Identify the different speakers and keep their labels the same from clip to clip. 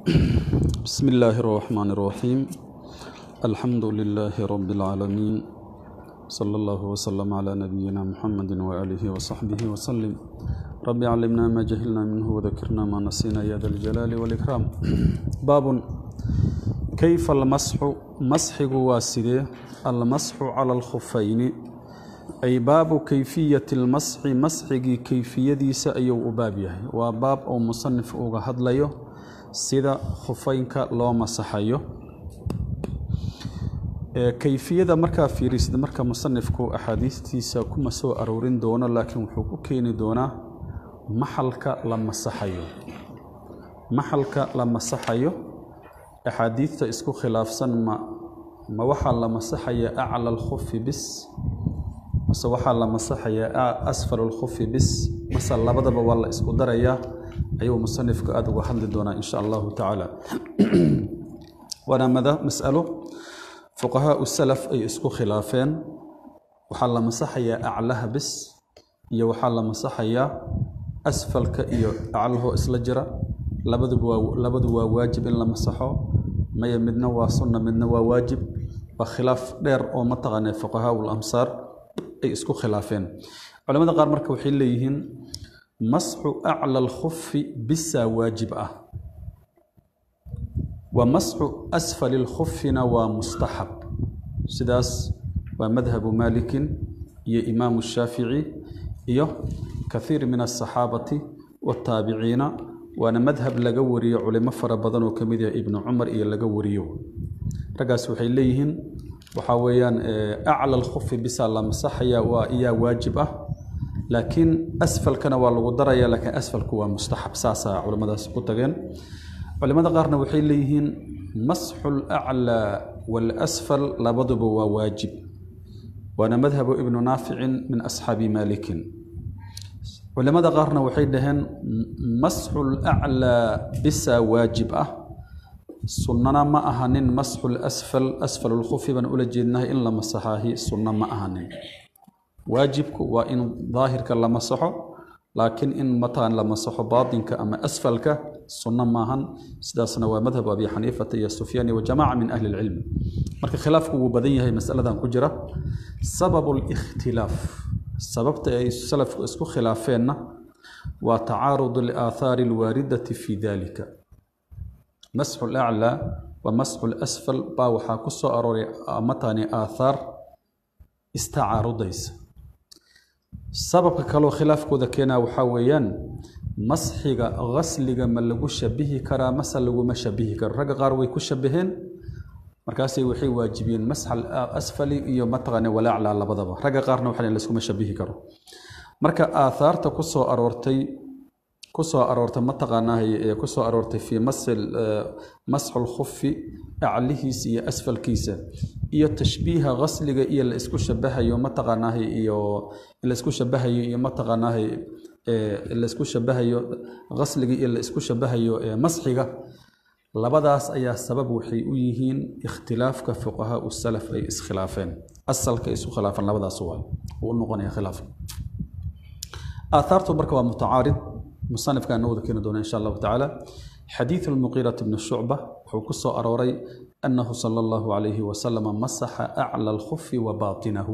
Speaker 1: بسم الله الرحمن الرحيم الحمد لله رب العالمين صلى الله وسلم على نبينا محمد وآله وصحبه وسلم رب علمنا ما جهلنا منه وذكرنا ما نسينا يا ذا الجلال والإكرام باب كيف المسح مسح واسده المسح على الخفين أي باب كيفية المسح مسح كيفية سأيو أبابيه وباب أو مصنف أوغا هدليو sida khufeynka loo masaxayo kayfiyada markaa fiirisda marka musanifku axaadiistiisa kuma soo aroorin doono laakiin wuxuu ku keeni doonaa maxalka la masaxayo maxalka la masaxayo axaadiidta isku khilaafsan ma ma waxaa la masaxayaa acla alkhufi bis mase waxaa la masaxayaa asfal alkhufi bis mase labadaba waa la isku darayaa ayuu musanifku aada uga hadli doonaa insha allahu tacaala waana mada masalo fuqahaau salaf ay isku khilaafeen waxaa la masaxayaa aclaha bis iyo waxaa la masaxayaa asfalka iyo aclahoo isla jira labaduba waa labadu waa waajib in la masaxo maya midna waa sunna midna waa waajib waa khilaaf dheer oo mataqaanaa fuqahaau lamsaar ay isku khilaafeen culamada qaar marka waxay leeyihiin masxu acla alkhufi bisaa waajib ah wa masxu asfali alkhufina waa mustaxab sidaas waa madhabu maalikin iyo imaamu shaafici iyo kathiir min asaxaabati wataabiciina waana madhab laga wariyo culimo fara badan oo kamid yahay ibnu cumar iyo laga wariyo raggaas waxay leeyihiin waxaa weeyaan acla alkhufi bisaa la masaxaya waa iyaa waajib ah laakiin asfalkana waa lagu daraya laakiin asfalku waa mustaxab saasaa culimmadaas ku tageen culimmada qaarna waxay leeyihiin masxu laclaa waalasfal labaduba waa waajib waana madhabu ibnu naaficin min asxaabi maalikin culimmada qaarna waxay dhaheen masxu laclaa bisaa waajib ah sunnana ma ahanin masxu lasfal asfal lkhufi baan ula jeednahay in la masaxaahi sunno ma ahanin waajibku waa in daahirka la masaxo laakiin in mataan la masaxo baatinka ama asfalka sunno maahan sidaasna waa madhabu abi xaniifata iyo sufyaani wa jamaaca min ahli lcilmi marka khilaafku wuu badan yahay masaladan ku jira sababu likhtilaaf sababta ay salafku isku khilaafeenna waa tacaarud alaathaari alwaaridati fi dalika masxu laclaa wa masxu lasfal baa waxaa ku soo arooray matani aathaar istacaarudaysa sababka kaloo khilaafkooda keenaa waxaa weeyaan masxiga qasliga ma lagu shabihi karaa mase laguma shabihi karo ragga qaar way ku shabaheen markaasay waxay waajibiyeen masxal asfali iyo mataqaana walaaclaa labadaba ragga qaarna waxaa layskuma shabihi karo marka aathaarta ku soo aroortay ku soo aroortay mataqaanahay ee ku soo aroortay fii masxu lkhufi aclihiisa iyo asfalkiisa iyo tashbiiha qasliga iyo la isku shabahayo mataqaanahay iyo la isku shabahayo iyo mataqaanahay la isku shabahayo qasliga iyo la isku shabahayo masxiga labadaas ayaa sabab waxay u yihiin ikhtilaafka fuqahaau salaf ay iskhilaafeen asalka isku khilaafeen labadaas waa uu noqonaya khilaaf aathaartu marka waa mutacaarid musanifka ana wada keeni doona insha allahu tacaala xadiidu almuqiirati bni shucba wuxuu ku soo arooray annahu sala allahu calayhi wasalama masaxa acla alkhufi wa baatinahu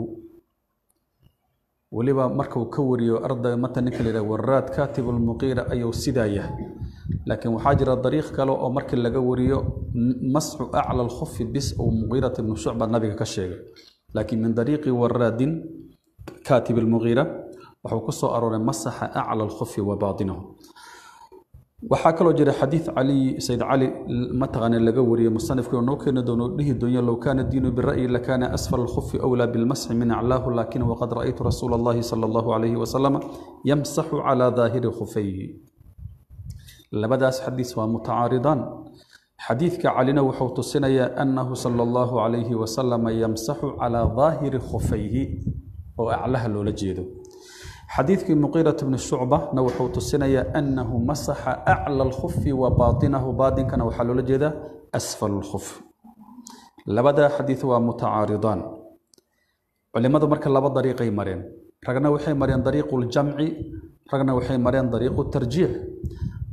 Speaker 1: weliba markuu ka wariyo ardayga mata ninka la yidhaha waraad kaatibu lmuqiira ayuu sidaa yahay laakiin waxaa jira dariiq kale oo markii laga wariyo masxu acla alkhufi bis uu muqiirati bnu shucba nabiga ka sheegay laakiin min dariiqi waraadin kaatib almuqiira wuxuu ku soo arooray masaxa acla alkhufi wa baatinahu waxaa kaloo jira xadiid cali sayd cali mataqaana laga wariyey musanifkii oo noo keeni doono dhihi doonya low kaana diinu bira'yi lakaana asfal alkhufi awlaa bilmasxi min aclaahu laakin waqad ra'aytu rasuula allahi sala allahu calayhi wasalama yamsaxu calaa daahiri khufayhi labadaas xadiis waa mutacaaridaan xadiidka calina wuxuu tusinayaa annahu sala allahu calayhi wasalama yamsaxu calaa daahiri khufayhi oo aclaha loola jeedo xadiidkii muqiirat bni shucbana wuxuu tusinayaa annahu masaxa acla alkhufi wa baatinahu baatinkana waxaa loola jeedaa asfal lkhuf labadaa xadiid waa mutacaaridaan culimadu marka laba dariiqay mareen ragna waxay mareen dariiqu ljamci ragna waxay mareen dariiqu tarjiix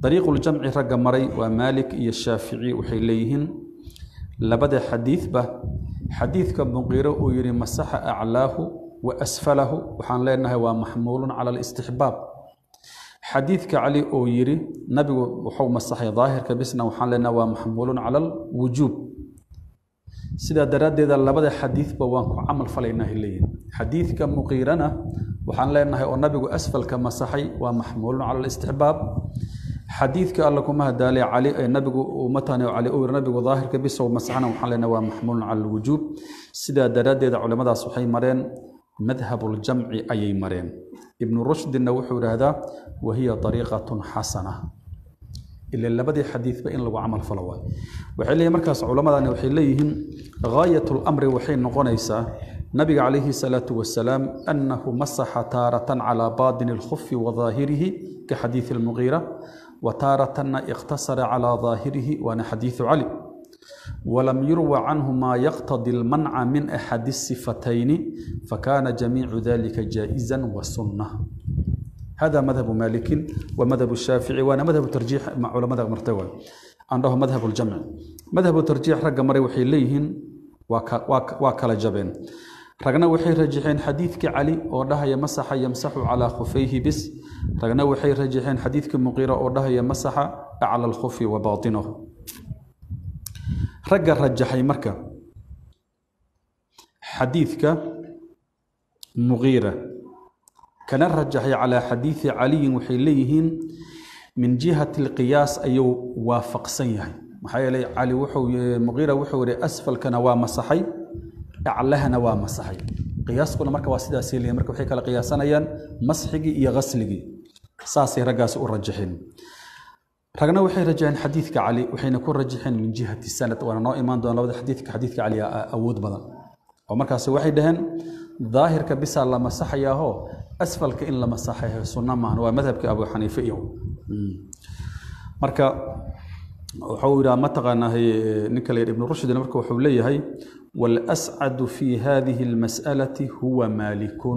Speaker 1: dariiquljamci ragga maray waa maalik iyo shaafici waxay leeyihiin labada xadiidba xadiidka muqiiro uu yidhi masaxa aclaahu wa asfalahu waxaan leenahay waa maxmuulun cala alistixbaab xadiidka cali oo yidhi nabigu wuxuu masaxay daahirka bisna waxaan leenahay waa maxmuulun cala alwujuub sidaa daraaddeeda labada xadiidba waan ku camal falaynaa leeyihin xadiidka muqiirana waxaan leenahay oo nabigu asfalka masaxay waa maxmuulun cala alistixbaab xadiidka alla kuma hadaalay cali ee nabigu matani cali uu yiri nabigu daahirka bisow masaxana waxaan leenahay waa maxmuulun cala alwujuub sidaa daraaddeeda culimmadaas waxay mareen madhabuljamci ayay mareen ibnu rushdina wuxuu idhaahdaa wahiya dariiqatun xasana ila labadii xadiidba in lagu camal falo waay waxay leeyihin markaas culammadani waxay leeyihiin gaayat lamri waxay noqonaysaa nabiga calayhi salaatu wasalaam annahu masaxa taaratan calaa baatini alkhufi wa daahirihi ka xadiidi almuqiira wa taaratanna iqtasara calaa daahirihi waana xadiidu cali ولم يروى عنه ما يقتضي المنع من أحد الصفتين فكان جميع ذلك جائزا وسنة هذا مذهب مالك ومذهب الشافعي وأنا مذهب ترجيح مع علماء مرتوى عنده مذهب الجمع مذهب ترجيح رقم مري وحي ليهن وكلا جبين رغنا وحي رجحين حديثك علي ودها يمسح يمسح على خفيه بس رغنا وحي رجحين حديثك مغيرة ودها يمسح على الخف وباطنه ragga rajaxay marka xadiidka muqiira kana rajaxay calaa xadiidi caliyin waxay leeyihiin min jihati alqiyaas ayuu waafaqsan yahay maxaa yeelay cali wuxuu muqiira wuxuu yihi asfalkana waa masaxay aclahana waa masaxay qiyaaskuna marka waa sidaasay leeyihin marka waxay kala qiyaasanayaan masxigii iyo ghasligii saasay raggaasi u rajaxeen ragna waxay rajaxeen xadiidka cali waxayna ku rajaxeen min jihati sanad waana noo imaan doona labada xadiidka xadiidka cali awood badan oo markaas waxay dhaheen daahirka bisaa la masaxayaaho asfalka in la masaxayo sunna maahan waa madhabka abu xaniife iyo marka wuxuu yidhaha mataqaanaa ninka la yidhi ibnu rushdina marka wuxuu leeyahay walascadu fi hadihi almas'alati huwa maalikun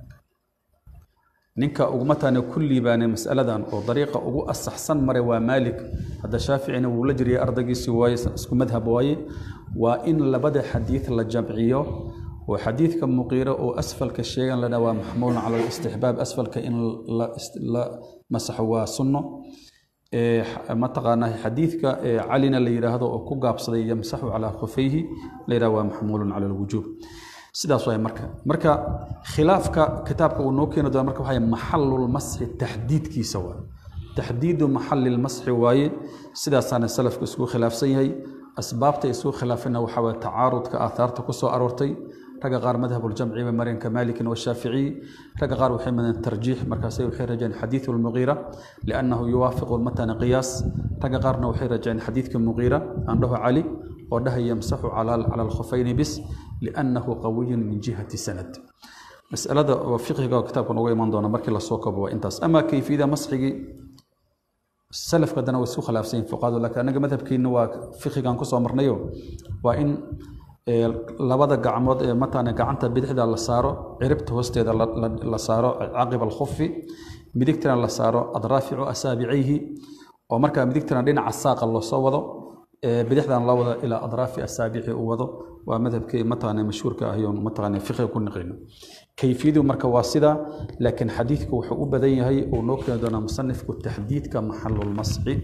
Speaker 1: ninka uguma taane ku liibaanay masaladan oo dariiqa ugu asaxsan maray waa maalik hadda shaaficina wuu la jiriyay ardaygiisii waaye isku madhab waaye waa in labada xadiid la jamciyo oo xadiidka muqiiro oo asfalka sheegan lana waa maxmuulun cala alistixbaab asfalka in la masaxo waa sunno mataqaanaa xadiidka calina la yidhaahdo oo ku gaabsaday yamsaxu calaa khufayhi la yidhahdo waa maxmuulun cala alwujuub sidaas waay marka marka khilaafka kitaabka uu noo keeni doona marka waxay maxalulmasxi taxdiidkiisa waa taxdiidu maxalilmasxi waaye sidaasaana salafka isku khilaafsan yahay asbaabta isku khilaafina waxaa waye tacaarudka aathaarta ku soo aroortay ragga qaar madhabuljamci bay mareen ka maalikin washaaficiyi ragga qaar waxay mareen tarjiix markaasay waxay rajeen xadiidu lmuqiira liannahu yuwaafiqu matana qiyaas ragga qaarna waxay rajeen xadiidka muqiira aan dhaho cali oo dhahay yamsaxu cala alkhufayni bis liannahu qawiyun min jihati sanad masalada oo fiqhiga oo kitaabkan uga iman doona markii lasoo koobo waa intaas ama kayfiyada masxigii salafka haddana way isku khilaafsan yihin fuqaadu laakiin annaga madhabkeenna waa fiqhigan kusoo marnayo waa in labada gacmood ee matana gacanta bidixda la saaro ciribta hoosteeda la saaro caqiba alkhufi midigtana la saaro adraaficu asaabicayhi oo markaa midigtana dhinaca saaqa loosoo wado bidixdan la wado ilaa adraafi asaabici uu wado waa madhabkii mataqaana mashhuurka ah yoon mataqaana fiqiga ku naqino kayfiyadu marka waa sida laakiin xadiidku wuxuu u badan yahay uu noo keeni doonaa musanifku taxdiidka maxalulmasxi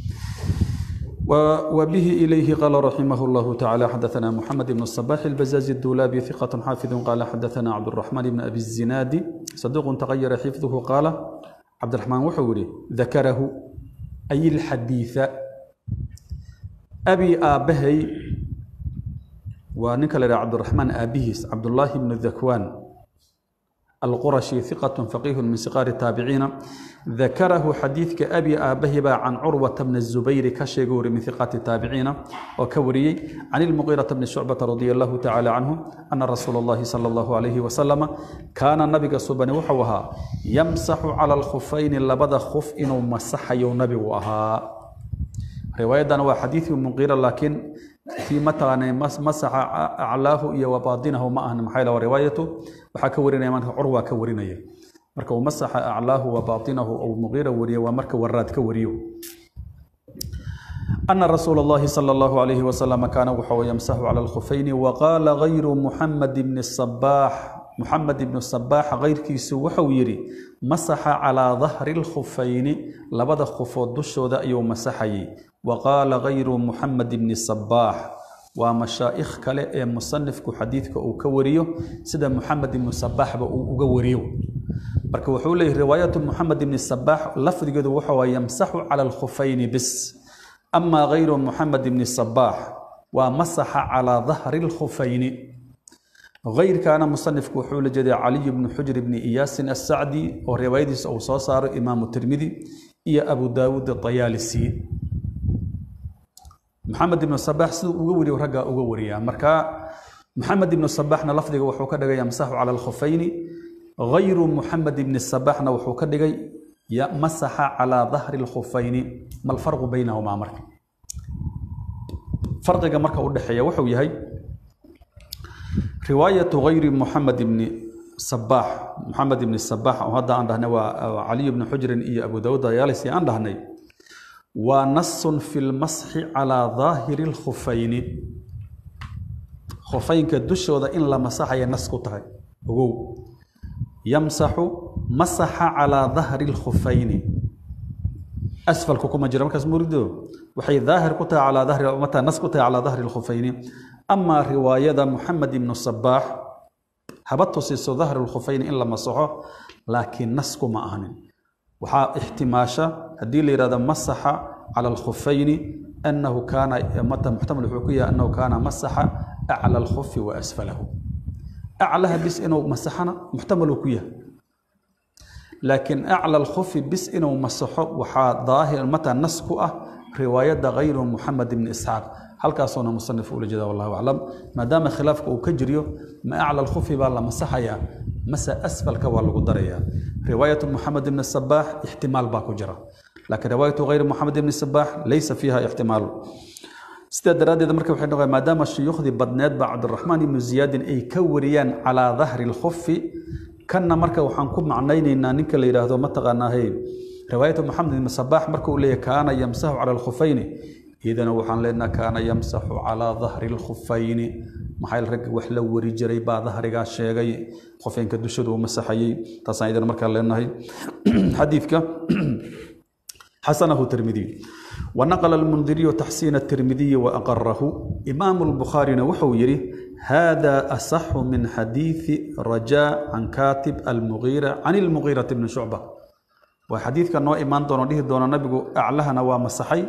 Speaker 1: وبه إليه قال رحمه الله تعالى حدثنا محمد بن الصباح البزازي الدولابي ثقة حافظ قال حدثنا عبد الرحمن بن أبي الزناد صدوق تغير حفظه قال عبد الرحمن وحوري ذكره أي الحديث أبي آبهي ونكل عبد الرحمن أبيهس عبد الله بن الذكوان القرشي ثقة فقيه من صغار التابعين ذكره حديث كأبي آبهبا عن عروة بن الزبير كشيغور من ثقات التابعين وكوري عن المغيرة بن شعبة رضي الله تعالى عنه أن رسول الله صلى الله عليه وسلم كان النبي صبن وحوها يمسح على الخفين لبدا خف إنه مسح يونبي وها رواية هو حديث مغيرة لكن في متى مسح أعلاه إيا وباطنه ما أهن محايلة وروايته وحكورنا من عروة كورنا marka uu masaxa aclaahu wa baatinahu ou muqiira wariyo waa marka waraad ka wariyo أن رسول الله صلى الله عليه وسلم كان وحو يمسح على الخفين وقال غير محمد بن الصباح محمد بن الصباح غير كيس وحو يري مسح على ظهر الخفين لبدا خفود دشو ذا يوم مسحي وقال غير محمد بن الصباح ومشايخ كلا مصنفك حديثك أو كوريو سيدا محمد بن الصباح أو كوريو marka wuxuu leeyahay riwaayatu محمد بن الصباح lafdigeedu wuxuu yamsaxu cala الخفين bis أما غير محمد بن الصباح ومسح على ظهر الخفين غير كان مصنف كحول جدي علي بن حجر بن إياس السعدي ورواية أو صار إمام الترمذي إيا أبو داود الطيالسي محمد بن الصباح سو أغوري ورقا أغوري مركا محمد بن الصباح لفظه وحو كدغا يمسح على الخفين غير محمد بن الصباح وحو كدغا مسح على ظهر الخفين ما الفرق بينهما مرك فرق مرك ودحيا وحو يهي رواية غير محمد بن صباح محمد بن الصباح وهذا عندنا علي بن حجر إي أبو داود يالسي عندنا ونص في المسح على ظاهر الخفين خفين كدش وذا إن لما مسح ينسك تهي يمسح مسح على ظهر الخفين أسفل كوكما جرى مركز مريدو وحي ظاهر كتا على ظهر متى نس كتا على ظهر الخفين أما رواية محمد بن الصباح هبطوا سيسو ظهر الخفين إلا مسحه لكن نسك ما أهن وحا احتماشا هدي لي راد مسح على الخفين أنه كان متى محتمل حقيقة أنه كان مسح أعلى الخف وأسفله أعلىها بس إنه مسحنا محتمل كيه لكن أعلى الخف بس إنه مسحه وحا ظاهر متى نسكه رواية غير محمد بن إسحاق هل كاسونا مصنف أولي جدا والله أعلم ما دام خلافك وكجريو ما أعلى الخف بالله مسحيا مسا أسفل كوال قدريا رواية محمد بن الصباح احتمال باكو جرى لكن رواية غير محمد بن الصباح ليس فيها احتمال sidaa daraaddeed marka waxay noqon maadaama shuyuukhdii badneed baa cabdiraxmaan ibnu ziyaadin ay ka wariyaan calaa dahri lkhufi kanna marka waxaan ku macnaynaynaa ninka la yidhaahdo mataqaanaahay riwaayatu maxamed ibn sabaax marka uu leeyahay kaana yamsaxu cala alkhufayni iyadana waxaan leenaha kaana yamsaxu calaa dahri lkhufayni maxaa ragga wax la wari jiray baa dahrigaa sheegay khufeynka dushadu uu masaxayey taasaan iyadana markaa leenahay xadiidka حسنه الترمذي ونقل المنذري تحسين الترمذي وأقره إمام البخاري وحو يري هذا أصح من حديث رجاء عن كاتب المغيرة عن المغيرة بن شعبة وحديث كان نوع إيمان دون ديه دون نبي أعلها نوا مسحي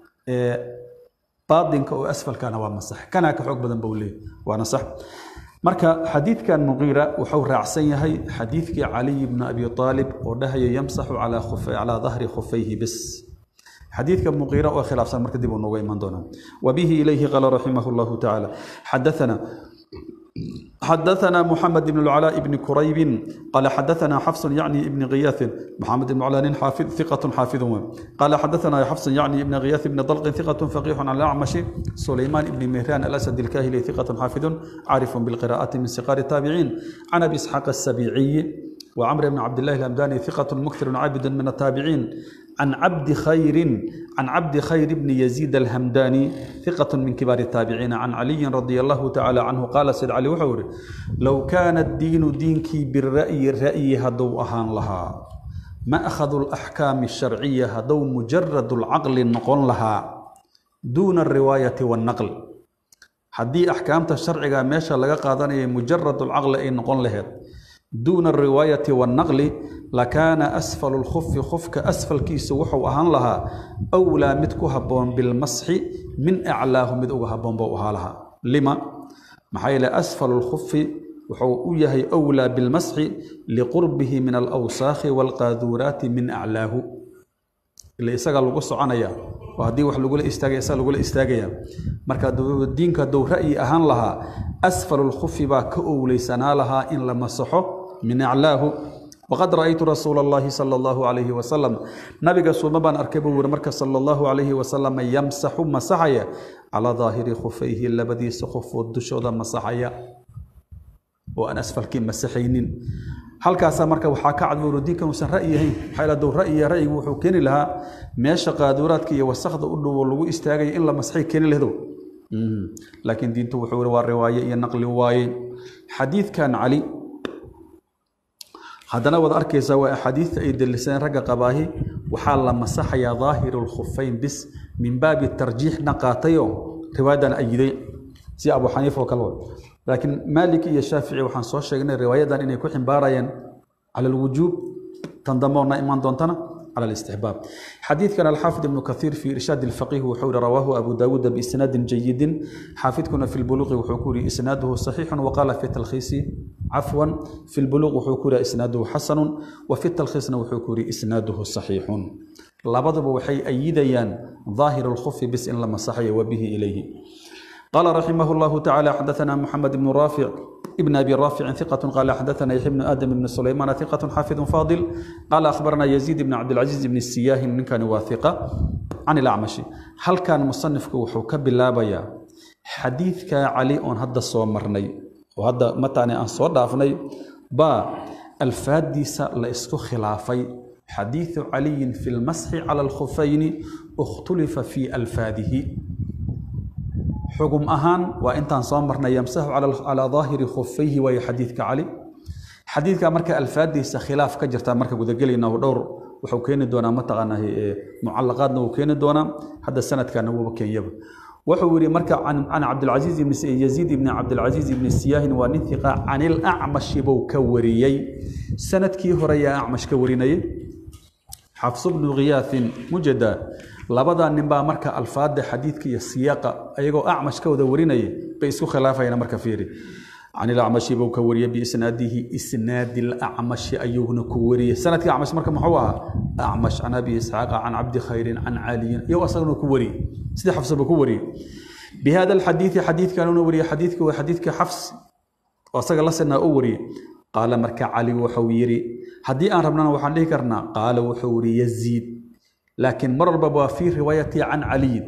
Speaker 1: باطن كأو أسفل كان نوا مسح كان كحق بدن بولي وأنا صح marka xadiidkan muqiira wuxuu raacsan yahay xadiidkii caliy bni abi aalib oo dhahaya yamsaxu calaa dahri khufayhi bis xadiidka muqiira oo khilaafsan marka dib uu nooga iman doonaa wabihi ilayhi qaala raximah llahu tacaala xadathana حدثنا محمد بن العلاء بن كريب قال حدثنا حفص يعني ابن غياث محمد بن العلاء حافظ ثقة حافظ قال حدثنا حفص يعني ابن غياث بن طلق ثقة فقيح عن الأعمش سليمان بن مهران الأسد الكاهلي ثقة حافظ عارف بالقراءة من صغار التابعين عن أبي إسحاق السبيعي وعمر بن عبد الله الهمداني ثقة مكثر عابد من التابعين عن عبد خير عن عبد خير بن يزيد الهمداني ثقة من كبار التابعين عن علي رضي الله تعالى عنه قال سيد علي وحور لو كان الدين دينك بالرأي الرأي هدو أهان لها ما أخذوا الأحكام الشرعية هدو مجرد العقل نقول لها دون الرواية والنقل حدي أحكام الشرع ماشا لغا قادني مجرد العقل أي نقول لها دون الرواية والنقل لكان أسفل الخف خفك أسفل كيس وحو أهان لها أولى متكو هبون بالمسح من أعلاه مدعو هبون بوها لها لما محايل أسفل الخف وحو يهي أولى بالمسح لقربه من الأوساخ والقاذورات من أعلاه اللي إساق لغو عنايا وهدي وح لغو إستاغي إساق لغو إستاغي مركا دينك دو رأي أهان لها أسفل الخف با كأولي سنا لها إن لما صحو من أعلاه وقد رأيت رسول الله صلى الله عليه وسلم نبي سوما أركبه ورمرك صلى الله عليه وسلم يمسح مسحيا على ظاهر خفيه اللبدي سخف والدشود مسحيا وأن أسفل كي مسحينين halkaasaa marka waxaa ka cadbuuro diinkan uusan ra'yi ahayn maxaa ila duu ra'yiya ra'yigu wuxuu keeni lahaa meesha qaaduuraadka iyo wasakda u dhowo lagu istaagaya in la masxay keeni lahdo laakiin diintu wuxuu yiri waa riwaaye iyo naqli waaye xadiidkan cali haddana waad arkaysaa waa axaadiidta ay dalisadeen ragga qabaahi waxaa la masaxayaa daahiru lkhufayn bis min baabi tarjiixna qaatayo riwaayadan ayiday si abu xaniifa oo kale laakiin maalik iyo shaafici waxaan soo sheegnay riwaayadan inay ku ximbaarayeen cala alwujuub tan dambeona imaan doontana على الاستحباب حديث كان الحافظ ابن كثير في إرشاد الفقيه وحول رواه أبو داود بإسناد جيد حافظ كنا في البلوغ وحكوري إسناده صحيح وقال في التلخيص عفوا في البلوغ وحكوري إسناده حسن وفي التلخيص وحكوري إسناده صحيح لبضب وحي أيديان ظاهر الخف بس إن لما صحي وبه إليه قال رحمه الله تعالى حدثنا محمد بن رافع ابن ابي رافع ثقة قال حدثنا يحيى بن ادم بن سليمان ثقة حافظ فاضل قال اخبرنا يزيد بن عبد العزيز بن السياه من كان واثقة عن الاعمش هل كان مصنفك وحو كبلابيا حديثك علي اون هدا سو مرني وهدا متى ان سو دافني با الفاديس لا اسكو خلافي حديث علي في المسح على الخفين اختلف في الفاده xugum ahaan waa intaan soo marnay yamsaxu calaa daahiri khufayhi waayo xadiidka cali xadiidka marka alfaadiisa khilaaf ka jirta marka gudagelayna dhowr wuxuu keeni doonaa mataqaanaa mucalaqaadna wuu keeni doonaa hadda sanadkana wuuba keenyaba wuxuu yidhi marka can cabdilcaziiz ibn yaziid ibni cabdilcaziiz ibni siyaahin waa nin hiqa can ilacmashi buu ka wariyey sanadkii hore yaa acmash ka warinayay xafsu bnu khiyaathin mujada labadaa nin baa marka alfaada xadiidka iyo siyaaqa ayagoo acmash ka wada warinaya bay isku khilaafayaan marka fiiri can ilacmashi buu ka wariyey biisnaadihi isnaadi lacmashi ayuuna ku wariyey sanadkii acmash marka muxuu ahaa acmash can abi isxaaqa can cabdi khayrin can caliyin iyagoo asaguna ku wariyey sidii xafsaba ku wariyey bihada alxadiidi xadiidkanuna wariyey xadiidka waa xadiidka xafs oo asaga la sinaa u wariyey qaala marka cali wuxuu yidhi haddii aan rabnana waxaan dhihi karnaa qaala wuxuu yidhi yaziid laakiin mar walba waa fii riwaayati can caliyin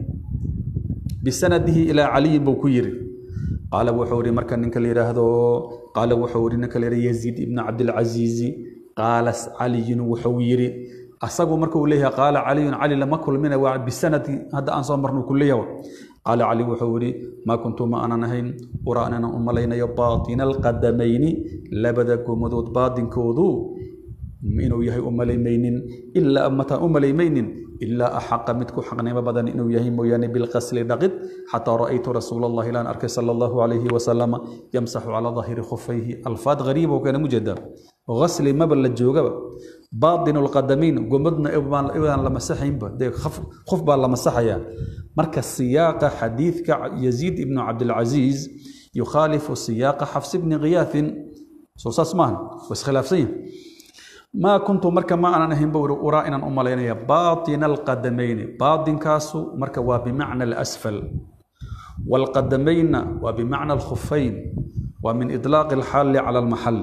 Speaker 1: bisanadihi ilaa caliyin buu ku yiri qaala wuxuu yidhi marka ninka la yidhaahdo qaala wuxuu yidhi ninka la yidhahdo yaziid ibnu cabdilcaziizi qaala caliyun wuxuu yidhi asagu marka uu leeyahay qaala caliyun cali lama kulmina waa bisanadi hadda aan soo marno ku leeyahay qaala cali wuxuu yidhi maa kuntu ma aanan ahayn uraa inaan u malaynayo baatina alqadamayni labada gomadood baadinkoodu inuu yahay u malaymaynin ilaa mataan u malaymaynin ilaa axaqa mid ku xaqnimo badan inuu yahay mooyaane bilqasli dhaqid xataa ra'aytu rasuula allahi ilaan arkay sala allahu calayhi wasalama yamsaxu calaa daahiri khufayhi alfaad gariib oo keena mujeda gasli maba la joogaba baatinu lqadamiin gomadna ibaan la masaxaynba dee qof baa la masaxayaa marka siyaaqa xadiidka yaziid ibnu cabdilcaziiz yukhaalifu siyaaqa xafs bni khiyaathin soo saas maahan waa iskhilaafsan yahay maa kuntu marka ma aanan ahayn buu uraa inaan u malaynaya baatina alqadamayni baatinkaasu marka waa bimacna alasfal waalqadamayna waa bimacna alkhufayn waa min idlaaqi alxaali cala almaxal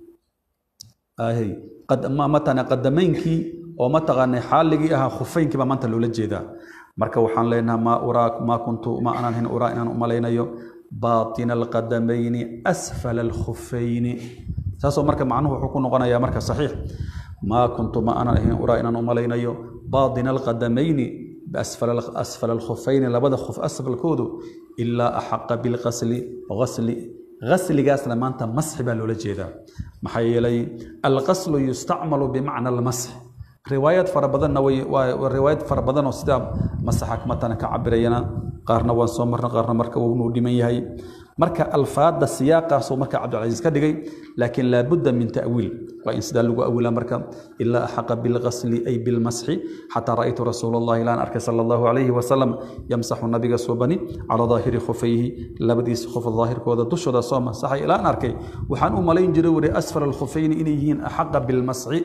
Speaker 1: matana qadamaynkii oo mataqaanay xaaligii ahaa khufaynkii baa maanta loola jeedaa marka waxaan leenaha maa uraa maa kuntu ma aanan ahayn uraa inaan u malaynayo baatina alqadamayni asfala alkhufayni saasoo marka macnuhu wuxuu ku noqonayaa marka saxiix maa kuntu ma aanan ahayn uraa inaan u malaynayo baatina alqadamayni biasfala alkhufayni labada khuf asfalkoodu ilaa axaqa bilqasli gasli gasligaasna maanta masxi baa loola jeedaa maxaa yeelay alqaslu yustacmalu bimacna almasx riwaayad fara badanna way waa riwaayad fara badan oo sidaa masaxa matana ka cabirayana qaarna waan soo marna qaarna marka wuunuu dhiman yahay marka alfaada siyaaqaasuu marka cabdilcasiis ka dhigay laakiin laabudda min ta'wiil waa in sidaa lagu awilaa marka ilaa axaqa bilqasli ay bilmasxi xataa ra'aytu rasuula allahi ilaan arkay sala allahu calayhi wasalam yamsaxu nabiga suubani calaa daahiri khufayhi labadiisa khuf daahirkooda dushooda soo masaxay ilaan arkay waxaan u malayn jiray wuri asfal alkhufayni inay yihiin axaqa bilmasxi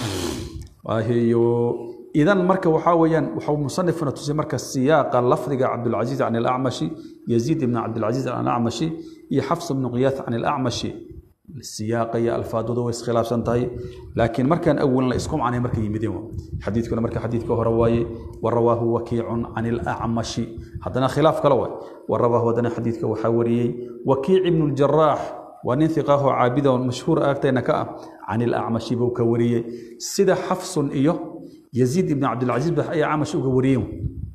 Speaker 1: waahiyo idan marka waxaa weeyaan wuxuu musanifuna tusay marka siyaaqa lafdiga cabdulcaziiz can ilacmashi yaziid ibn cabdilcaziiz can ilacmashi iyo xafs ibnu qiyaas can ilacmashi siyaaqa iyo alfaadooda way iskhilaafsan tahay laakiin markaan awalin la isku macnay markay yimideen xadiidkuna marka xadiidka hore waaye warawaahu wakiicun can ilacmashi haddana khilaaf kale waay warawaahu haddana xadiidka waxaa wariyey wakiic ibnu ljaraax waa nin hiqaaho caabida oo mashhuur agtayna ka ah can ilacmashi buu ka wariyey sida xafsun iyo yaziid ibn cabdilcaziiz ba ayaa acmash uga wariyeen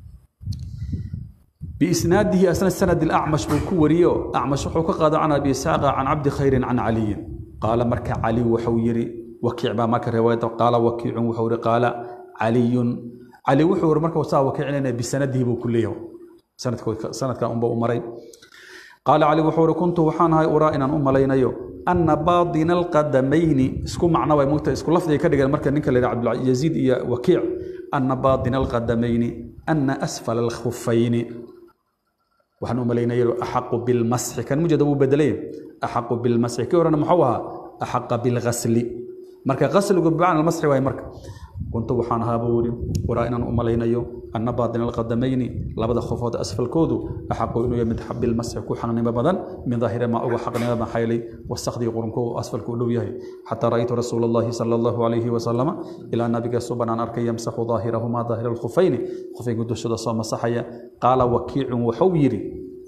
Speaker 1: biisnaadihi asna sanad ilacmash buu ku wariyo acmash wuxuu ka qaada can abi isxaaqa can cabdi khayrin can caliyin qaala marka cali wuxuu yidhi wakiic baa marka riwaayada qaala wakiicun wuxuu yidhi qaala caliyun cali wuxuu yidhi marka saa wakiicinayna bisanadihi buu ku leeyahay sanadkan unba u maray qaala cali wuxuu ihi kuntu waxaan ahay uraa inaan u malaynayo ana baadina alqadamayni isku macno way mugtahay isku lafdiga ka dhigan marka ninka la yidhaha cabdilyaziid iyo wakiic ana baadina alqadamayni ana asfala alkhufayni waxaan u malaynaya axaqu bilmasxi kan mujada wuu bedelay axaqu bilmasxi kii horena muxuu ahaa axaqa bilghasli marka qasligu bimacna almasxi waay marka kuntu waxaan ahaa buu yidhi waraa inaan u malaynayo anna baatina alqadamayni labada khofood asfalkoodu axaqu inuu yahay mid bilmasxi ku xaqnimo badan min daahiri maa uga xaqnimo maxaa yeelay wasakhdii qurunku asfalku u dhow yahay xataa ra'aytu rasuula allahi sala allahu calayhi wasalama ilaa nabiga suban aan arkay yamsaxu daahirahumaa daahira alkhufayni khufaygu dushada soo masaxaya qaala wakiicun wuxuu yidhi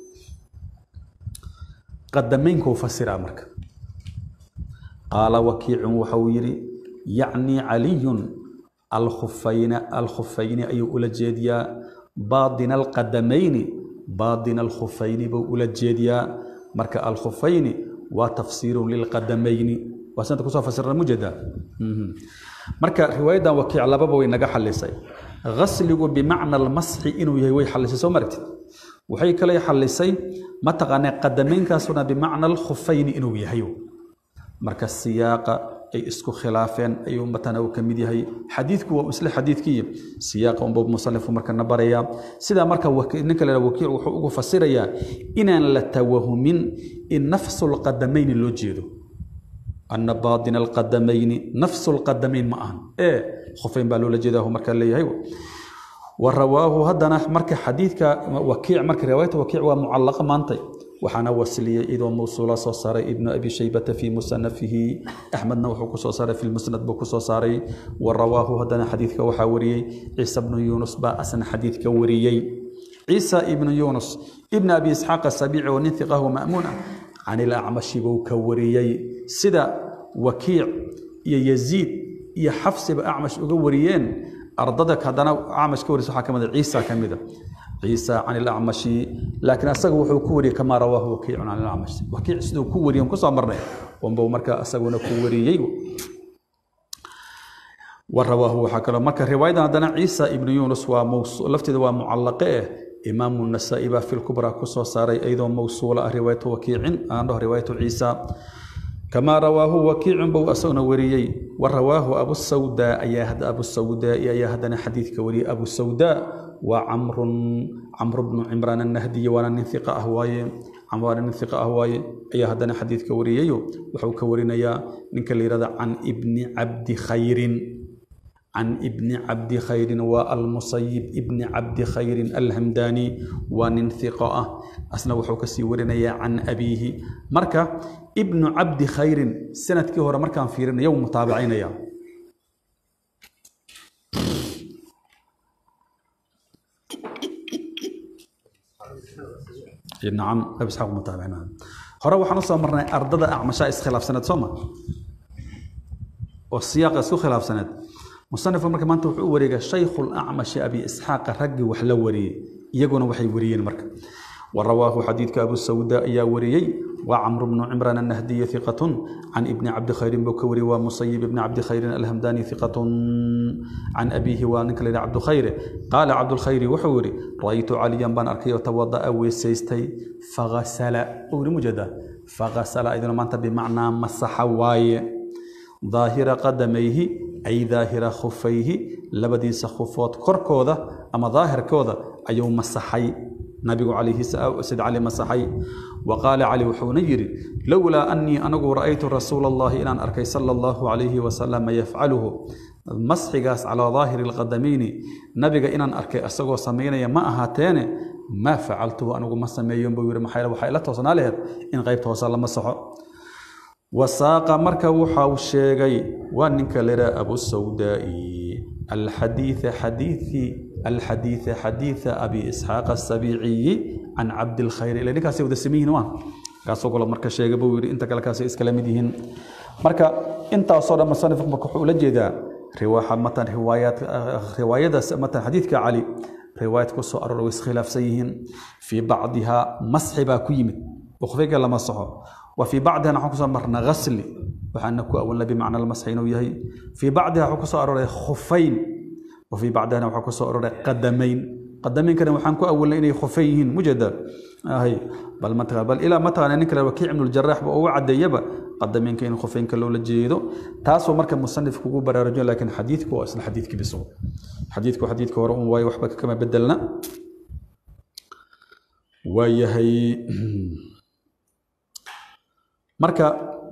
Speaker 1: qadamaynkuu fasiraa marka qaala wakiicun wuxuu yidhi yacnii caliyun alkhufayna alkhufayni ayuu ula jeediyaa baadina alqadamayni baadina alkhufayni buu ula jeediyaa marka alkhufayni waa tafsiirun lilqadamayni waa santa kusoo fasirna mujada marka riwaayadan wakiic lababa way naga xalisay gasligu bimacna almasxi inuu yahay way xalisay soo maragtid waxay kale xalisay mataqaanaa qadameynkaasuna bimacna alkhufayni inuu yahay marka siyaaqa ay isku khilaafeen ayuu matana uu ka mid yahay xadiidku waa isla xadiidkii siyaaqa unbuu musanifu markana barayaa sidaa marka ninka la wakiic wuxuu ugu fasirayaa inaan la tawahumin in nafsu lqadamayni loo jeedo ana baatina alqadamayni nafsu lqadamayn ma ahan ee khufayn baa loola jeedaa markaa leeyahay warawaahu haddana marka xadiidka wakiic marka riwaayata wakiic waa mucallaqa maantay waxaana wasliyey idoo mawsuula soo saaray ibnu abi shaybata fii musanafihi axmedna wuxuu kusoo saaray fi lmusnad buu kusoo saaray wa rawaahu haddana xadiidka waxaa wariyey ciisa bnu yuunus baa asna xadiidka wariyey ciisa ibnu yuunus ibn abi isxaaq asabiici oo nin hiqahu ma'muun ah can ilacmashi buu ka wariyey sida wakiic iyo yaziid iyo xafsiba acmash uga wariyeen ardada haddana acmash ka warisa waxaa ka mid a ciisa ka mid a ciisa can ilacmashi laakiin asaga wuxuu ku wariyey kamaa rawaahu wakiicun can ilacmash wakiic siduu ku wariyey kusoo marnay unbuu marka asaguna ku wariyey warawaahu waxaa kaloo marka riwaayadan haddana ciisa ibnu yuunus waa lafteeda waa mucallaqe eh imaamu nasaa'i baa fi lkubraa kusoo saaray iyadoo mawsuula ah riwaayatu wakiicin aan dhaho riwaayatu ciisa kamaa rawaahu wakiicun buu asaguna wariyey wa rawaahu abu sawdaa ayaa abu sawdaai ayaa haddana xadiidka wariyey abu sawdaa waa camrun camru bnu cimraan annahdiyi waana nin iqa ah waaye waana nin iqa ah waaye ayaa haddana xadiidka wariyayo wuxuu ka warinayaa ninka la yihahda can ibni cabdi khayrin can ibni cabdi khayrin waa almusayib ibni cabdi khayrin alhamdani waa nin iqo ah asna wuxuu kasii warinayaa can abiihi marka ibnu cabdi khayrin sanadkii hore markaan fiirinayo mutaabicaynaya nacam abi isxaaq mutaabicina hore waxaan usoo marnay ardada acmashaa iskhilaafsaneed soo ma oo siyaaqa isku khilaafsaneed musanifku marka maanta wuxuu u wareegay shaykhu lacmashi abi isxaaqa raggii wax la wariyey iyaguna waxay wariyeen marka ورواه حديث أبو السوداء يا وريي وعمرو بن عمران النهدي ثقة عن ابن عبد خير بكوري ومصيب بن عبد خير الهمداني ثقة عن أبيه ونكل عبد خير قال عبد الخير وحوري رأيت عليا بن أركي وتوضأ ويسيستي فغسل أوري مجدا فغسل إذا ما أنت بمعنى مسح واي ظاهر قدميه أي ظاهر خفيه لبدي سخفوت كركوذا أما ظاهر كوذا أيو مسحي nabigu calayhi sid cali masaxay wa qaala cali wuxuuna yidhi lowlaa annii anagu ra'aytu rasuula allahi inaan arkay sala allahu calayhi wasalam yafcaluhu masxigaas calaa daahiri alqadamayni nabiga inaan arkay asagoo samaynaya ma ahaateene maa facaltuhu anigu ma sameeyon buu yidhi maxaa waxaa ila toosnaa laheed in qaybta hoose la masaxo wasaaqa marka waxau sheegay waa ninka leraa abu sawdaa'i alxadiida xadiidkii الحديث حديث أبي إسحاق السبيعي عن عبد الخير إلى نكاس يود سمين وان kaasoo kale marka sheega buu yidhi inta kale kaasay iskala mid yihiin marka intaasoo dhan musanifku marka wuxuu ula jeedaa riwaaxa matan riwaayaad riwaayadaas matan xadiidka cali riwaayad ku soo aroora way iskhilaafsan yihiin fii bacdihaa masxi baa ku yimid وخفيك لما صحو وفي بعضها نحن كسر مرنا غسل وحنا كو أولا بمعنى المسح إنه يهي في بعضها حكو صار خفين وفي بعضها نحن كسر قدمين قدمين كانوا وحنا كو أولا إنه خفيهن مجدا آه هي بل متى بل إلى متى أنا نكره وكيع من الجراح وأوعد يبا قدمين كانوا خفين كلو لجيدو تاسو مركب مصنف كوكو برا رجل لكن حديثك أصل حديثك بسو حديثك وحديثك ورؤون واي وحبك كما بدلنا ويهي marka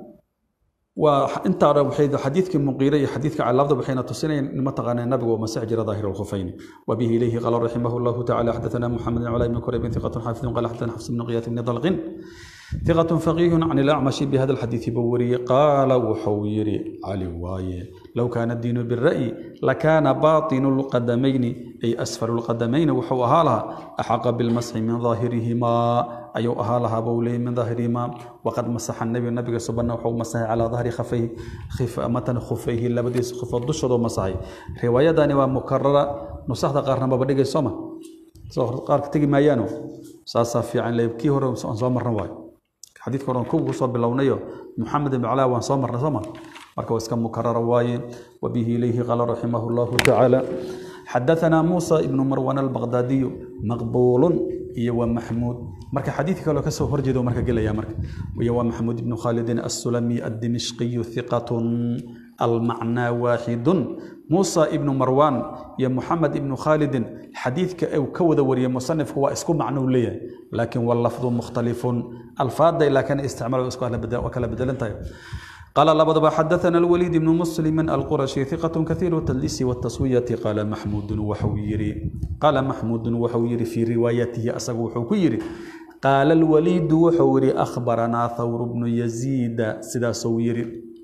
Speaker 1: waa intaa hore waxay xadiidkii muqiire iyo xadiidka calaabda waxayna tusinayaan in mataqaana nabigu uu masix jira daahir alkhufayni wabihi ilayhi qala raximah llahu tacala xadathana muxamed bn cali bn kurayb ثقة حافظ قال حدثنا حفص بن قياس بن طلق ثقة فقيه عن الأعمش بهذا الحديث بوري قال وحويري علي واي لو كان الدين بالرأي لكان باطن القدمين أي أسفل القدمين وحو أهالها أحق بالمسح من ظاهرهما أي أهالها بولي من ظاهرهما وقد مسح النبي النبي سبحانه وحو مسح على ظهر خفيه خف متن خفيه لبديس خف الدشد ومسحي رواية داني ومكررة نصحت قارنا ببديك السما قارك تجي مايانو ساسا في عن ليبكي هو سو مرنا واي xadiidka horan kugu soo bilownayo muxamed ibn calaa waan soo marnay soo ma marka waa iska mukarara waaye wabihi ilayhi qaala raximah llahu tacaala xadaثana muusa ibnu marwan albaqdaadiyu maqbuulun iyo waa maxmuud marka xadiidka kaloo kasoo horjeedo marka gelaya marka iyo waa maxmuud ibnu khaalidin assulami addimishqiyu hiqatun almacnaa waaxidun muusa ibnu marwan iyo muxamed ibnu khaalidin xadiidka uu ka wada wariyey musanifku waa isku macno uu leeyahay laakiin wallafdu mukhtalifun alfaada ilaa kana isticmaal isku kala bedelan tahay قال لبضب حدثنا الوليد بن مسلم القرشي ثقة كثير التدليس والتسوية قال محمود وحويري قال محمود وحويري في روايته أسق وحويري قال الوليد وحوري أخبرنا ثور بن يزيد سدا سويري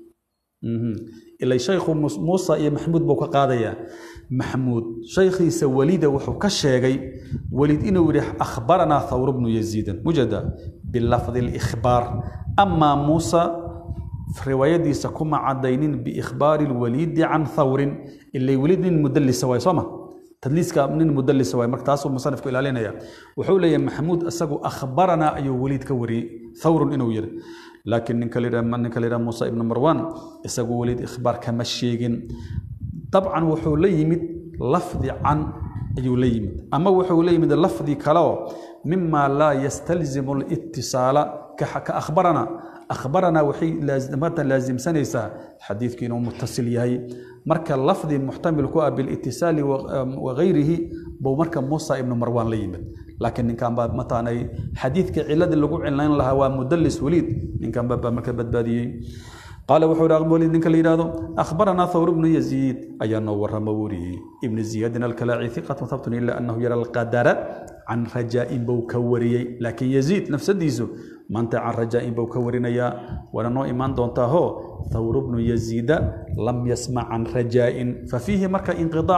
Speaker 1: إلا شيخ موسى يا محمود بوكا قاضية محمود شيخي وليد وحو كشيغي وليد إنه يريح أخبرنا ثور بن يزيد مجد باللفظ الإخبار أما موسى في رواية سكما عدينين بإخبار الوليد عن ثور اللي وليد من مدلس سواي صمه tadliiska nin mudallis waay marka taasuu musanifku ilaalinaya wuxuu leeyahay maxamuud isagu akhbarana ayuu weliid ka wariyey thawrun inuu yiri laakiin ninka la ninka la muusa ibnu marwan isagu weliid ikhbaar kama sheegin dabcan wuxuu la yimid lafdi can ayuu la yimid ama wuxuu la yimid lafdi kaleo mima laa yastalzimu litisaala ka akhbarana akhbarana waxay laazimsanaysaa xadiidku inuu mutasil yahay marka lafdi muxtamil ku ah bilitisaali wagayrihi buu marka muusa ibnu marwan la yimid laakiin ninkan baa mataanay xadiidka ciladii lagu cilayn lahaa waa mudalis weliid ninkan baa marka badbaadiyey قال وحور أغبولي إنك اللي يرادو أخبرنا ثور بن يزيد أي نور موري ابن زياد الكلاعي ثقة ثبت إلا أنه يرى القدر عن رجاء بوكوري لكن يزيد نفس الديزو ما أنت عن رجاء بوكورينيا ولنو إيمان دونتا هو ثور بن يزيد لم يسمع عن رجاء ففيه مركا انقطاع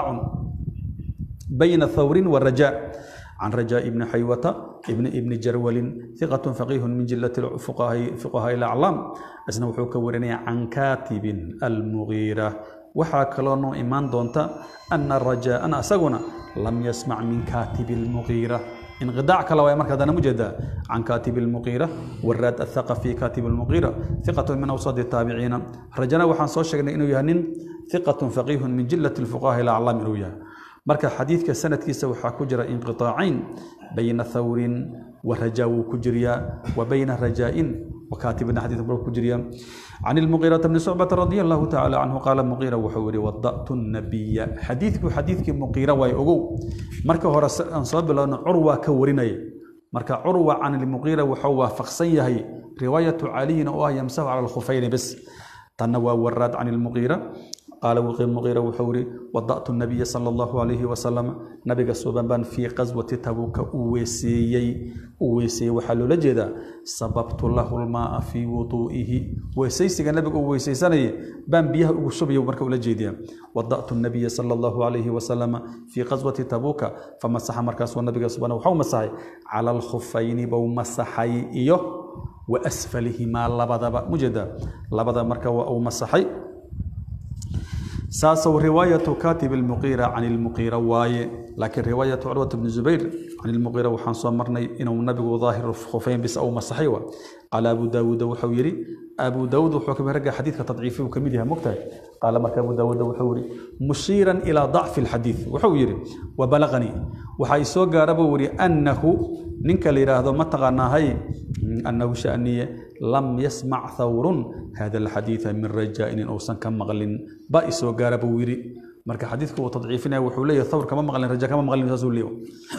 Speaker 1: بين ثور والرجاء عن رجاء بن حيوة ابن ابن جرول ثقة فقيه من جلة الفقهاء فقهاء الأعلام أسنا وحوك ورني عن كاتب المغيرة وحا كلونو إيمان دونتا أن الرجاء أنا أسقنا لم يسمع من كاتب المغيرة انقطاع كلا مركز هذا مجد عن كاتب المغيرة والراد الثقفي كاتب المغيرة ثقة من أوساط التابعين رجنا وحان صوشنا إنه يهنن ثقة فقيه من جلة الفقهاء الأعلام إنه يهنن marka xadiidka sanadkiisa waxaa ku jira inqiطaacayn bayna thawrin wa rajaa wuu ku jiryaa wa bayna rajaa'in وكاتبنا حديث بروك كجريا عن المغيرة بن شعبة رضي الله تعالى عنه قال المغيرة وحوري وضأت النبي حديثك حديثك مغيرة واي أغو مركا هو أنصاب لأن عروة كوريني مركا عروة عن المغيرة وحوى فقصيه رواية علي أو يمسح على الخفين بس تنوى وراد عن المغيرة قال المغيرة وحوري وضأت النبي صلى الله عليه وسلم نبي سببان في غزوة تبوك أويسيي أويسي وحلو لجدا سببت له الماء في وضوئه ويسيسي النبي أويسي سنة بان بيها أوشبي ومركا لجدا وضأت النبي صلى الله عليه وسلم في غزوة تبوك فمسح مركز والنبي سبحانه وحو مسحي على الخفين بو مسحي إيوه wa asfalihimaa labadaba mujeeda labada marka waa uu masaxay ساسو رواية كاتب المغيرة عن المغيرة واي لكن رواية عروة بن زبير عن المغيرة وحان صمرني إنه النبي ظاهر خفين بس أو مسحيوة قال أبو داود وحويري أبو داود وحكم رجع حديث تضعيفه وكمدها مكتئب قال مرك أبو داود وحوري مشيرا إلى ضعف الحديث وحويري وبلغني وحيسو قاربوري أنه ننك ليراه ما تغنى هاي أنه شأنية لم يسمع ثور هذا الحديث من رجاء أو سن كم مغلين بائس وقارب ويري مرك حديثك وتضعيفنا وحولي ثور كما مغلين رجاء كما مغلين تزول ليه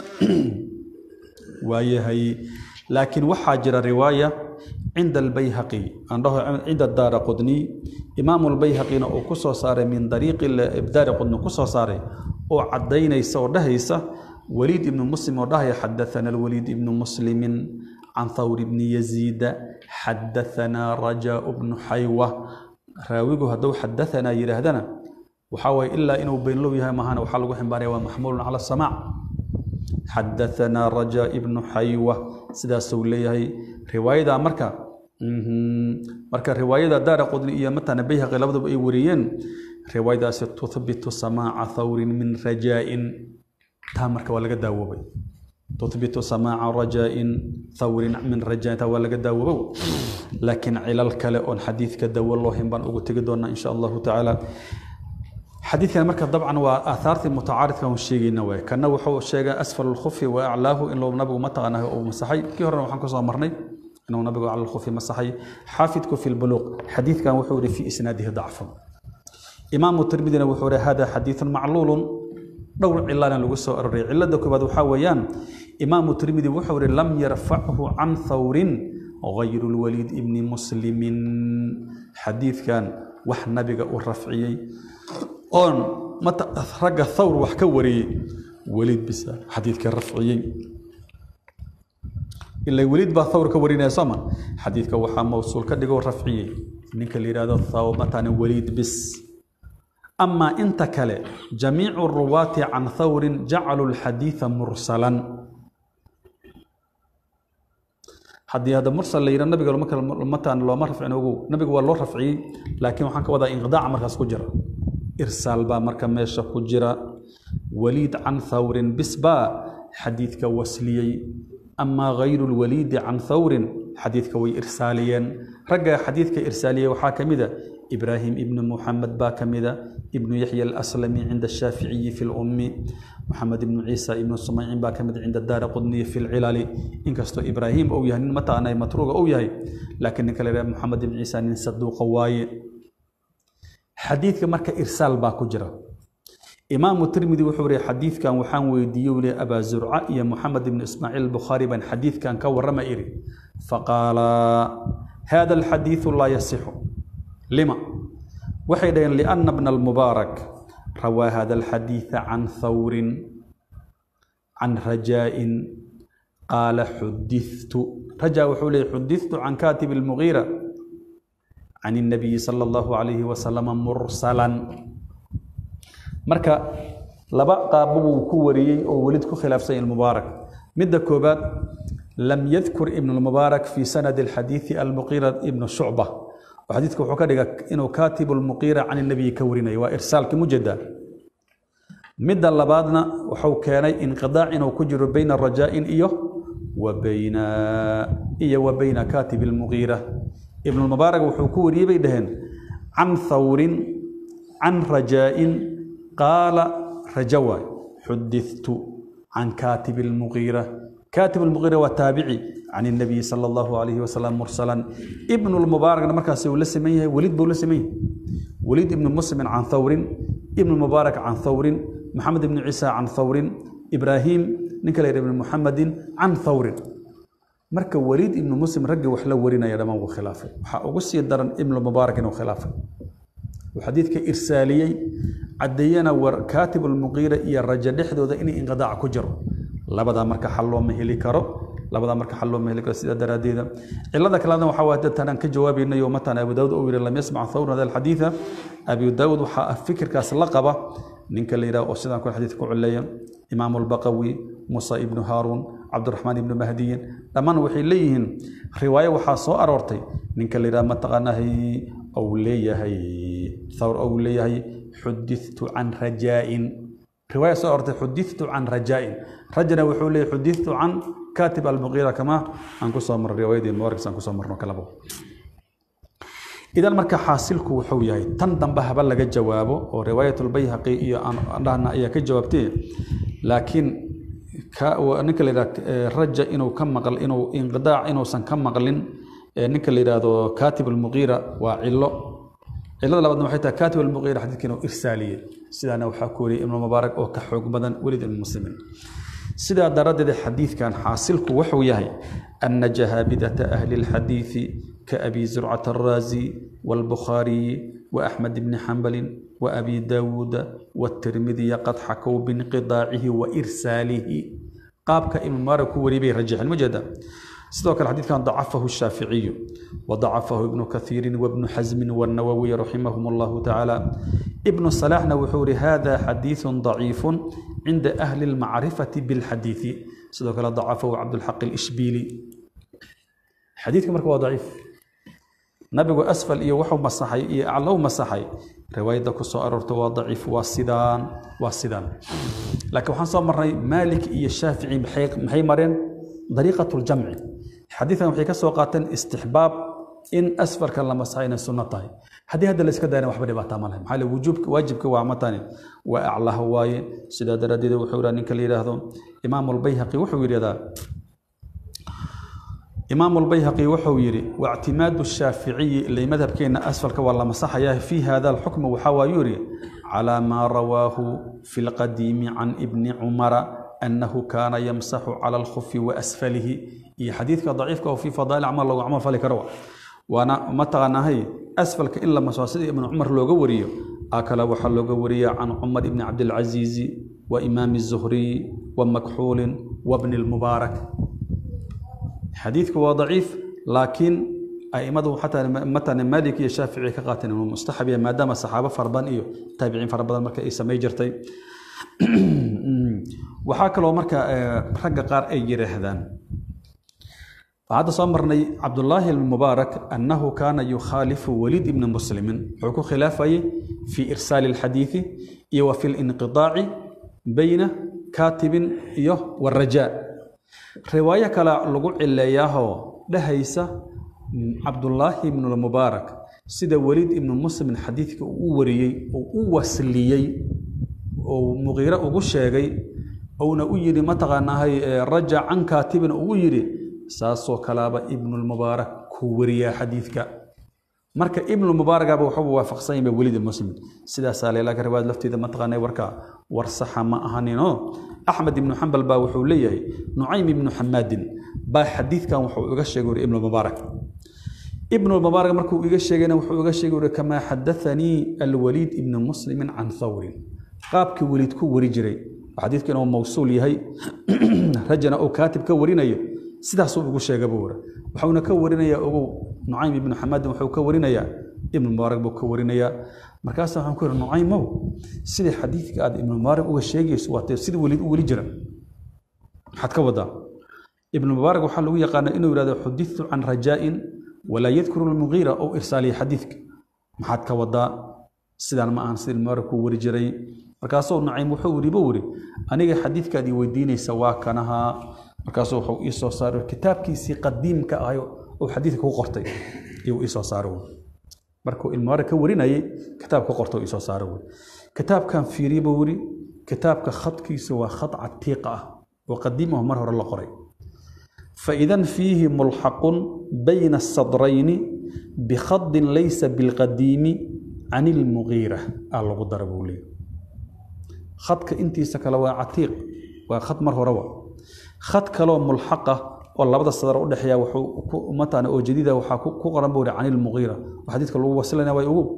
Speaker 1: وهي هي لكن وحاجر رواية عند البيهقي عنده عند الدار قدني إمام البيهقي أو كسو صار من طريق الدار قدني كسو صار أو عدينا يسور دهيسة وليد بن مسلم ودهي حدثنا الوليد بن مسلم عن ثور بن يزيد حدثنا رجاء بن حيوة راويه هدو حدثنا يرهدنا وحاول إلا إنه بين له يها مهانا وحلقه حنباري ومحمول على السماع حدثنا رجاء بن حيوة سدا سوليه رواية مركا مركا رواية دار قدن إيا متى نبيها غلبة بأي وريين رواية تثبت سماع ثور من رجاء تامرك ولا قد داوبي تثبت سماع رجاء ثور من رجاء ولا قد داوبي لكن علل كلا أن حديث كدو الله بان أقول تقدرنا إن شاء الله تعالى حديث مركز طبعا وآثار متعارض كان الشيء نوى كان وحو الشيء أسفل الخف وأعلاه إن لو نبغى متى أو مسحي كي هرنا وحنا كسر مرني إنه نبغى على الخف مسحي حافظك في البلوغ حديث كان وحوري في إسناده ضعف إمام الترمذي وحوري هذا حديث معلول dhowr cilaana lagu soo aroray cilada koobaad waxaa weeyaan imaamu tirmidi wuxuu ihi lam yarfachu can thawrin gayru lwaliid ibni muslimin xadiidkan wax nabiga u rafciyey oon ragga thawr wax ka wariyey weliid bisa xadiidka rafciyey ila weliid baa thawr ka warinaya sooma xadiidka waxaa mawsuul ka dhigoo rafciyey ninka la yidhahdo thawr matana weliid bis أما أنت كله جميع الرواة عن ثور جعلوا الحديث مرسلا حدي هذا مرسل ليرى النبي قال مكة متى لو ما رفع نوجو النبي قال له رفعي لكن وحنا كوضع انقضاء مركز كجرة إرسال با مركز ماشى كجرة وليد عن ثور بسبا حديث كوسلي أما غير الوليد عن ثور حديث كوي إرساليا رجع حديث كإرسالية وحاكم إبراهيم ابن محمد باكمدة ابن يحيى الأسلمي عند الشافعي في الأم محمد بن عيسى ابن الصميع باكمدة عند الدار قدني في العلال إن كستو إبراهيم أو يهن متى أنا متروق أو يهي لكن كلا محمد بن عيسى من صدوق واي حديث كمرك إرسال باكجرة إمام الترمذي وحوري حديث كان وحان ويديو لي أبا زرعة يا محمد بن إسماعيل البخاري بن حديث كان كور رمائري فقال هذا الحديث لا يصح لما وحيدا لأن ابن المبارك روى هذا الحديث عن ثور عن رجاء قال حدثت رجاء وحولي حدثت عن كاتب المغيرة عن النبي صلى الله عليه وسلم مرسلا مركا لبا قابو كوري أو ولد خلاف سيد المبارك مد كوبات لم يذكر ابن المبارك في سند الحديث المغيرة ابن شعبة وحديثك وحكا دغا انه كاتب المقير عن النبي كوريني وارسالك مجدا مد لبادنا وحو كاني انقضاع انه كجر بين الرجاء ايو وبين ايو وبين كاتب المغيرة ابن المبارك وحو كوري بيدهن عن ثور عن رجاء قال رجوى حدثت عن كاتب المغيرة كاتب المغيرة والتابعي عن النبي صلى الله عليه وسلم مرسلا ابن المبارك مركز ولا سميه وليد بولا سميه وليد ابن مسلم عن ثور ابن المبارك عن ثور محمد بن عيسى عن ثور ابراهيم نكلا ابن محمد عن ثور مركز وليد ابن مسلم رجع وحلا ورينا يا دمان وخلافه وقصي الدرن ابن المبارك وخلافه وحديث كإرسالي عدينا وكاتب المغيرة يا الرجل دحدو إني انقضاع كجر لبدا مركز حلو ما هلي كرو labada marka xal loo meheli karo sida daraadeeda cilada kalena waxaa waa dadtan aan ka jawaabaynayo matan abu daawud oo yiri lam yasmac thawr hada alxadiitha abu daawud waxaa fikirkaas la qaba ninka la yidhaha oo sidaan ku xadiidka ku culeeya imaam albaqawi musa ibnu haaruun cabdiraxmaan ibnu mahdiyin dhammaan waxay leeyihiin riwaayo waxaa soo aroortay ninka la yidhaha mataqaanahay ou leeyahay thawr ou leeyahay xudithtu can rajaa'in riwaaya soo aroortay xudithtu can rajaa'in rajana wuxuu leeyahay xudithtu can katib almuqiira kama aan kusoo marray riwaayadii muwarris aan kusoo marno kalabo idan marka xaasilku wuxuu yahay tan dambe haba laga jawaabo oo riwaayatulbayhaqi iyo aan dhahna ayaa ka jawaabtay laakiin ninka la yidhaha raja inuu ka maql inuu inqidaac inuusan ka maqlin ninka la yidhaahdo katib almuqiira waa cilo cilada labaadna waxay tahay katib almuqiira xadiidka inuu irsaaliyey sidaana waxaa ku wariyay ibnu mubaarak oo ka xoog badan welid ibnu muslimin sidaa daraaddeed xadiidkan xaasilku wuxuu yahay ana jahaabidata ahli lxadiidi كأبي زرعة الرازي والبخاري وأحمد بن حنبل وأبي داود والترمذي قد حكوا بانقضاعه وإرساله قابك إمام مالك وريبي رجح المجدة سيدوك الحديث كان ضعفه الشافعي وضعفه ابن كثير وابن حزم والنووي رحمهم الله تعالى ابن صلاح وحور هذا حديث ضعيف عند أهل المعرفة بالحديث سيدوك ضعفه عبد الحق الإشبيلي حديثك مركب ضعيف nabigu asfal iyo wuxuu masaxay iyo aclow masaxay riwaayadda ku soo aroorta waa daciif waa sidaan waa sidaan laakiin waxaan soo marnay maalik iyo shaafici maxay mareen dariiqat ljamci xadiidkan waxay ka soo qaateen istixbaab in asfalka la masaxay inay sunno tahay haddii hadda la iska dayana waxba dhibaataa ma lahay maxaa le wujuubka waajibka waa matani waa aclaha waaye sidaa daraaddeed wuxuu yidhaha ninka la yidhaahdo imaamu albayhaqi wuxuu yidhahdaa إمام البيهقي وحو يري واعتماد الشافعي اللي مذهب كينا أسفل كوالا مسحيا في هذا الحكم وحوا يري على ما رواه في القديم عن ابن عمر أنه كان يمسح على الخف وأسفله إي حديثك ضعيف وفي فضائل عمل الله عمل فلك روى وأنا متى هي أسفلك إلا مسواسد ابن عمر لو قوريه أكل وحل لو قوريه عن عمر بن عبد العزيز وإمام الزهري ومكحول وابن المبارك xadiidku waa daciif laakiin aimadu xataa matan maalik iyo shaafici ka qaateen inuu mustaxab yahay maadaama saxaabo fara badan iyo taabiciin fara badan marka ay samay jirtay waxaa kaloo marka ragga qaar ay yidhaahdaan hadda soo marnay cabdullaahi almubaarak annahu kaana yukhaalifu waliid ibni muslimin wuxuu ku khilaafayay fii irsaali alxadiidi iyo wa fi linqidaaci bayna kaatibin iyo warajaa riwaayo kale lagu cileeyaahoo dhahaysa cabdullaahi ibnulmubaarak sida weliid ibnu muslim xadiidka uu u wariyey oo u wasliyey oo muqiire ugu sheegay ouna u yidhi mataqaanahay raja can kaatibin ugu yidhi saasoo kalaaba ibnulmubaarak kuu wariyaa xadiidka marka ibnulmubaaragaba waxuba waafaqsan yahay weliid muslim sidaasaa leelaka riwaayad lafteeda mataqaanay warka war saxa ma ahaninoo axmed ibnu xambal baa wuxuu leeyahay nucaym ibnu xamaadin baa xadiidkan wuxuu iga sheegay uri ibnulmubaarak ibnulmubaarak markuu iga sheegayna wuxuu iga sheegay uri kamaa xadathanii alwaliid ibnu muslimin can thawrin qaabkii weliid ku wari jiray xadiidka inuu mawsuul yahay rajana uu kaatib ka warinayo sidaasuu ugu sheega buu uri waxuuna ka warinayaa ogow nucaym ibnu xamaadin wuxuu ka warinayaa ibnulmubaarak buu ka warinayaa markaasa waxaan ku yidhi nucaymow sidai xadiidka aad ibnulmubaarak uga sheegayso waa sida weliid u weli jira maxaad ka wadaa ibnulmubaarak waxaa lagu yaqaana inuu yidhahdo xudithu can rajaa'in walaa yadkuru lmugiira ou irsaaliya xadiidka maxaad ka wadaa sidaan ma ahan sida ibnulmubaarak kuu weri jiray markaasuu nucaym wuxuu yidhi buu yidhi aniga xadiidkaad ii weydiinaysa waa kanahaa markaasuu wuxuu ii soo saaray kitaabkiisii qadiimka ahay oo xadiidka ku qortay ayuu ii soo saaray markuu ilmaare ka warinayay kitaab ka qorto isoo saara wey kitaabkan fiiriye buu yidhi kitaabka khadkiisa waa khad catiiqa ah oo qadiim ah mar hore la qoray faidan fiihi mulxaqun bayna asadrayni bikhadin laysa bilqadiimi can ilmugiira aa lagu dara buu leeyahy khadka intiisa kale waa catiiq waa khad mar horeba khad kaloo mulxaqa oo labada sadar u dhexeeya wuxuu mataana oo jadiida waxaa ku qoran buu can ilmugiira oo xadiidka lagu wasilanaya way ugu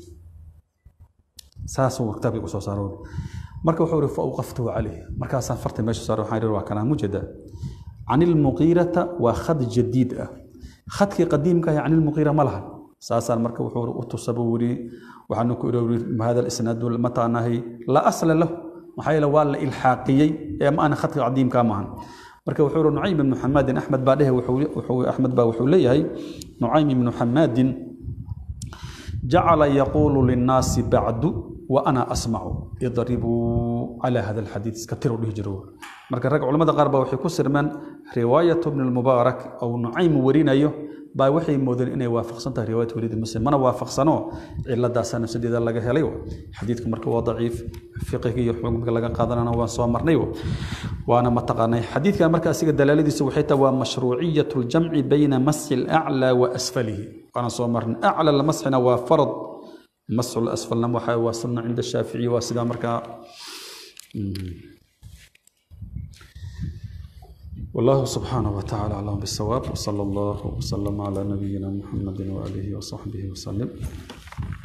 Speaker 1: saasuu kitaabkii usoo saaro marka wuxuu ihi fa awqaftuhu calayh markaasaan farta meesha saaro waxaan ihi waa kanaa mujada can ilmuqiirata waa khad jadiid ah khadkii qadiimka ah can ilmuqiira ma lahan saasaan marka wuxuu u tusa buu yidhi waxaanu ku iri hada isnaadu mataanahay laa asla lahu maxaa yeele waa la ilxaaqiyey ee ma ana khadka cadiimka maahan marka wuxuu yihi nucaym ibnu xamaadin axmed baa dhehe axmed baa wuxuu leeyahay nucaym ibnu xamaadin jacala yaquulu linnaasi bacdu wa ana asmacu idribuu calaa hada alxadiid iska tiru dhihi jiro marka rag culamada qaar baa waxay ku sirmeen riwaayatu bni lmubaarak ou nucaym warinayo baa waxay moodeen inay waafaqsan tahay riwaayat waliid muslim mana waafaqsano ciladaasaa nafsadeeda laga helay xadiidku marka waa daciif fiqiga iyo xukumka laga qaadanana waan soo marnay waana mataqaanay xadiidkan marka asiga dalaaladiisu waxay tahay waa mashruuciyat ljamci bayna masxi alaclaa wa asfalihi waana soo marnay acla lamasxina waa farad masxu lasfalna waxa waa sunna cinda shaaficiyi waa sidaa markaa والله سبحانه وتعالى أعلم بالصواب وصلى الله وسلم على نبينا محمد وآله وصحبه وسلم